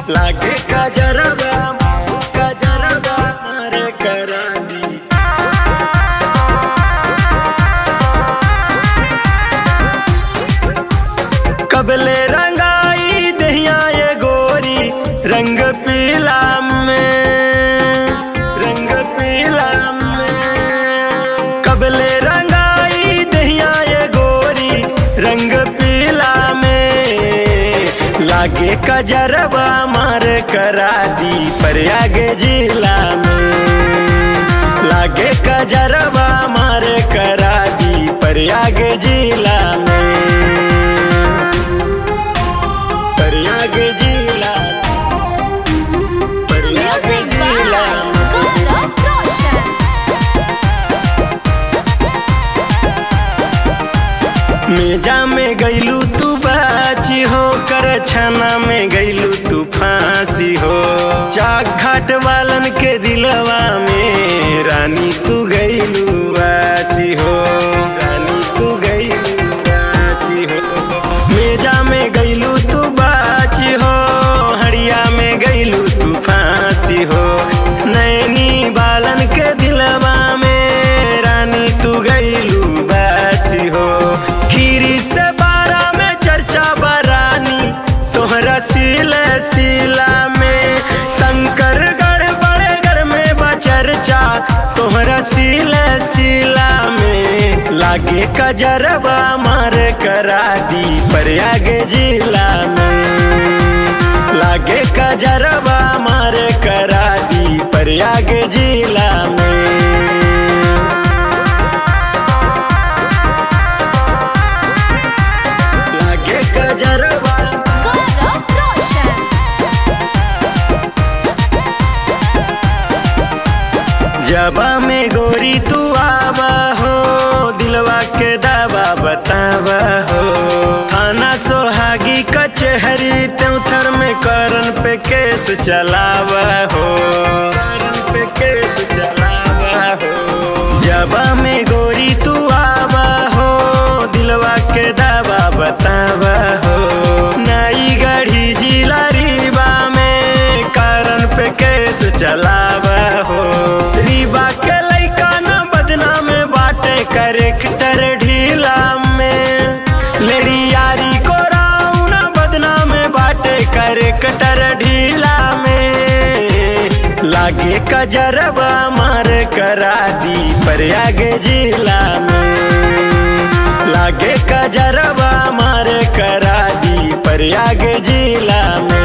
लागे कजरबा कजरबा मारे करा दी कबले रंगाई दहिया ये गोरी रंग पीला में रंग पीला में कबले रंगाई दहिया ये गोरी रंग पीला में लागे कजरबा मार करा दी प्रयाग जिला में लागे कजरबा मार करा दी प्रयाग जिला में प्रयाग जिला प्रयाग Music जिला by Gaurav Roshan. मेजा में गईलू तू बाची हो कर छना में गईलू तू फांसी हो चाक घाट वालन के दिलवा में रानी तू गईलू वासी हो रानी तू गईलू वासी हो मेजा में गईलू तू बाची हो हड़िया में गईलू तू फांसी हो नैनी बालन के दिलवा में रानी तू गईलू बासी हो खीरी से बारा में चर्चा बरानी तोहरा सीला सीला में शंकर गढ़ बड़े गढ़ में बचर्चा तोहरा सीला सीला में लागे कजरबा मार करा दी प्रयाग जिला में लागे कजरबा मार करा दी प्रयाग जिला में लागे कजरबा Gaurav Roshan. जबा में गोरी तू आवा हो दिलवा के दावा बतावा हो थाना सोहागी कचहरी त्योथर में करन पे केस चलावा हो करन पे केस चलावा हो जबा में गोरी तू आवा हो दिलवा के दावा बतावा हो नई गढ़ी जिला रीवा में कारण पे केस चलावा हो रीवा के लइका न बदना में बाटे करेक्टर ढीला में लेडी यारी को राव न बदना में बाटे करेक्टर ढीला में लागे कजरबा मार करा दी प्रयाग जिला में लागे कजरबा मार करा दी प्रयाग जिला में